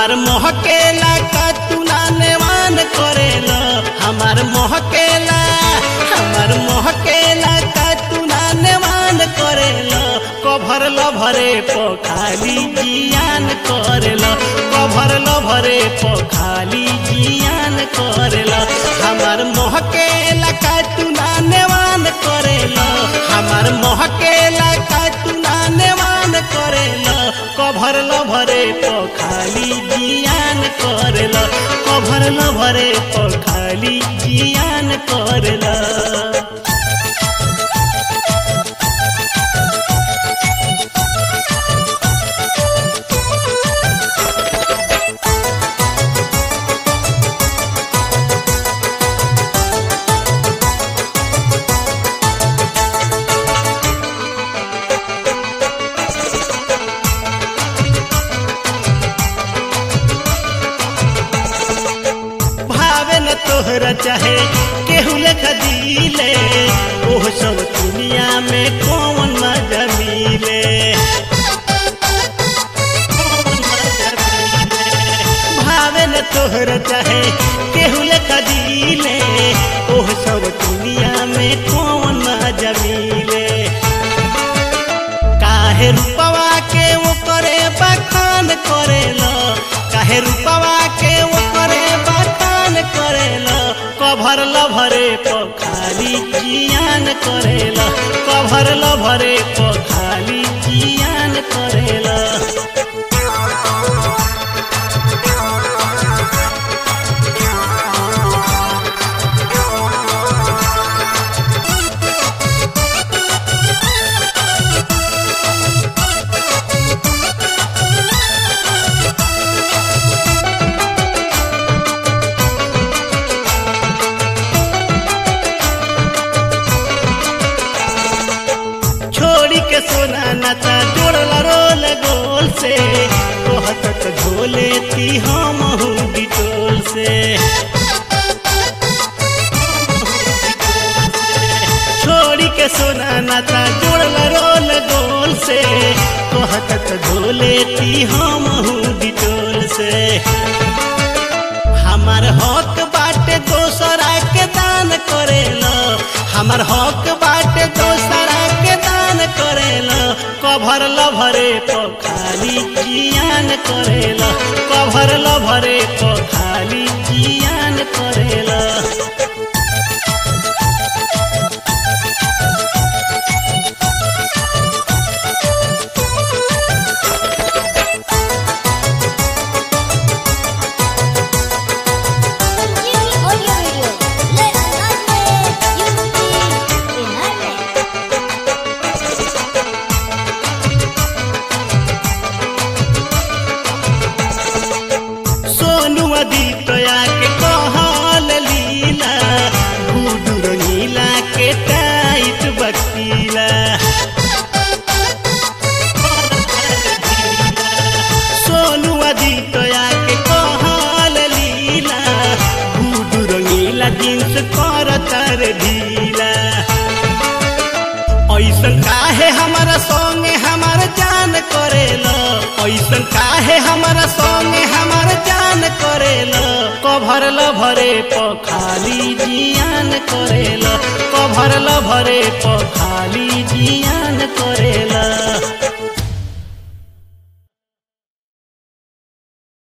हमार मोहकेला का तू नानेवान करेला हमार मोहकेला हमार मोहकेला का तू नानेवान करेला कभर लभरे पखाली जियान करेला कभर लभरे पखाली जियान करेला हमार मोहकेला का तू नानेवान करेला हमार मोहकेला का तू नानेवान करेला कभर लभरे पखाली जियान करेला कभर लभरे पखाली जियान करेला भावे न तोहरा चाहे केहू लेखा दिले ओह सब दुनिया में कौन मजा मिले कौन मजा मिले? भावे न तोहरा चाहे केहू लेखा दिले ओह सब दुनिया में कौन मजा मिले काहे रूपवा के वो करे बखान करेला काहे रूपवा के वो करे बखान करेला कभर लभरे पखाली जियान करेला कभर लभरे पखाली जियान करेला छोड़ी के सोना नाचा जोड़ला रोल गोल से कहत त झोले ती हम बिटोल से छोड़ी के सोना नाचा जोड़ला रोल गोल से कहत त झोले ती हम बिटोल से हमार हक बाटे दोसरा के दान करेला हमार हक बाटे दोसरा के दान करेला कभर लभरे पखाली जियान करेला कभर लभरे पखाली जियान करेला Jimmy Audio Radio. Let's dance, unity in harmony. Sonu अदितया के कहल लीला गुडू रंगीला के टाइट बकीला सोनू अदितया के कहल लीला गुडू रंगीला जींस कर तर ढीला ऐसन काहे हमारा संगे हमार जान करेला ऐसन काहे हमारा संगे हमार जान करेला कभर लभरे पखाली जियान करेला कभर लभरे पखाली जियान करेला